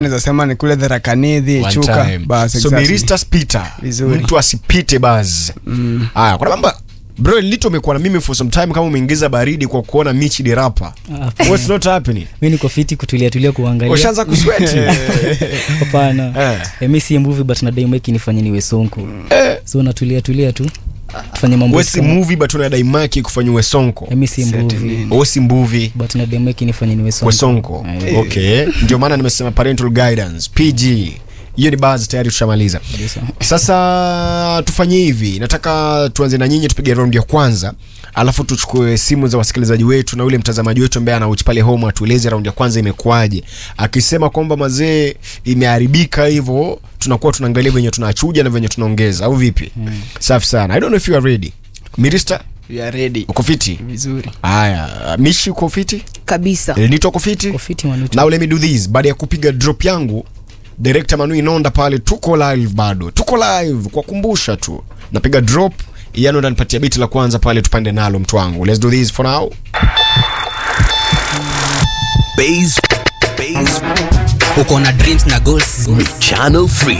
naweza sema ni kule dharakanidhi One chuka time. bas so exactly. mirista spita Vizuri. mtu asipite baz haya kuna mambo bro lito umekuwa na mimi for some time kama umeingiza baridi kwa kuona michi dirapa Ah, what's not happening mi niko fiti kutulia tulia kuangalia ushaanza kusweti hapana Eh. eh. mi si movie but nadai meki nifanye niwe sonko so natulia tulia tu tufanye mambo we si kama- movie but unadai maki kufanyiwe sonko Eh, mi si movie we si movie but nadai meki nifanye niwe sonko we sonko Eh. okay ndio maana nimesema parental guidance pg hiyo ni baz tayari tushamaliza Kabisa. sasa tufanye hivi nataka tuanze na nyinyi tupige raundi ya kwanza alafu tuchukue simu za wasikilizaji wetu na ule mtazamaji wetu ambaye anauchi pale home atueleze raundi ya kwanza imekuwaje akisema kwamba mazee imeharibika hivyo tunakuwa tunaangalia venye tunachuja na venye tunaongeza au vipi mm. safi sana i don't know if you are ready mirista We are ready uko fiti vizuri haya mishi uko fiti kabisa elnito uko fiti Uko fiti manutu now let me do this baada ya kupiga drop yangu director manu inonda pale tuko live bado tuko live kwa kumbusha tu napiga drop yani unanipatia biti la kwanza pale tupande nalo mtu wangu let's do this for now Base, base, uko na dreams na goals channel 3